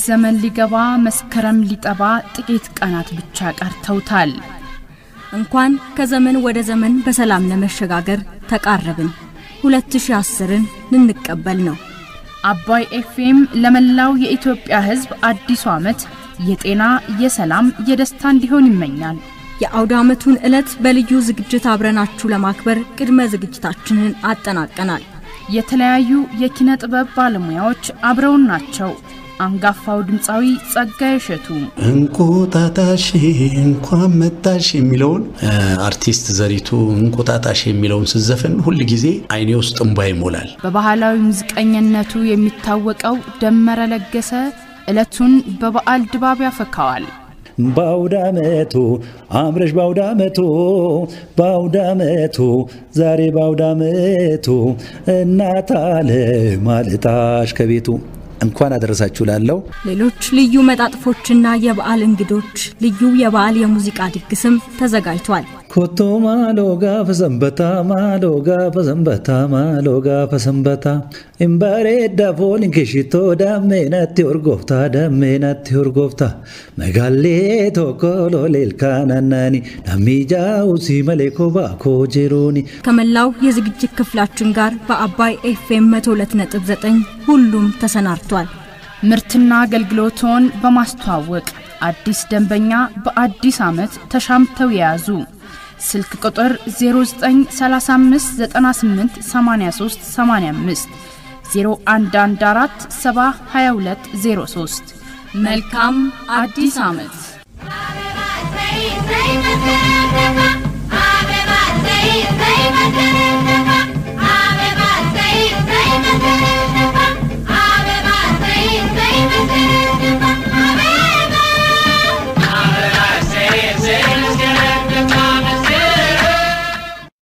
ዘመን ሊገባ መስከረም ሊጠባ ጥቂት ቀናት ብቻ ቀርተውታል። እንኳን ከዘመን ወደ ዘመን በሰላም ለመሸጋገር ተቃረብን። 2010ን ልንቀበል ነው። አባይ ኤፍኤም ለመላው የኢትዮጵያ ሕዝብ አዲሱ ዓመት የጤና፣ የሰላም፣ የደስታ እንዲሆን ይመኛል። የአውደ ዓመቱን ዕለት በልዩ ዝግጅት አብረናችሁ ለማክበር ቅድመ ዝግጅታችንን አጠናቀናል። የተለያዩ የኪነ ጥበብ ባለሙያዎች አብረውን ናቸው። አንጋፋው ድምፃዊ ጸጋዬ እሸቱ፣ እንቁጣጣሽ እንኳን መጣሽ የሚለውን አርቲስት ዘሪቱ እንቁጣጣሽ የሚለውን ስዘፍን ሁል ጊዜ አይኔ ውስጥ እንባ ይሞላል። በባህላዊ ሙዚቀኝነቱ የሚታወቀው ደመረ ለገሰ ዕለቱን በበዓል ድባብ ያፈካዋል። በአውደ ዓመቱ አምረሽ በአውደ ዓመቱ በአውደ ዓመቱ ዛሬ በአውደ ዓመቱ እናት አለም አልጣሽ ከቤቱ እንኳን አደረሳችሁ ላለው ሌሎች ልዩ መጣጥፎችና የበዓል እንግዶች፣ ልዩ የበዓል የሙዚቃ ድግስም ተዘጋጅቷል። ኮቶ ማሎ ጋፈ ሰንበታ ማሎ ጋፈ ሰንበታ ማሎ ጋፈ ሰንበታ እምባሬዳ ፎሊን ከሽቶ ዳሜናቲ ኦርጎፍታ ዳሜናቲ ኦርጎፍታ መጋሌ ቶኮ ሎሌልካናናኒ ዳሚጃው ሲመሌ ኮባኮ ጀሩኒ ከመላው የዝግጅት ክፍላችን ጋር በአባይ ኤፍኤም 102.9 ሁሉም ተሰናድቷል። ምርትና አገልግሎቶን በማስተዋወቅ አዲስ ደንበኛ በአዲስ ዓመት ተሻምተው የያዙ ስልክ ቁጥር 0935988385 0114702203 መልካም አዲስ ዓመት። Happy birthday,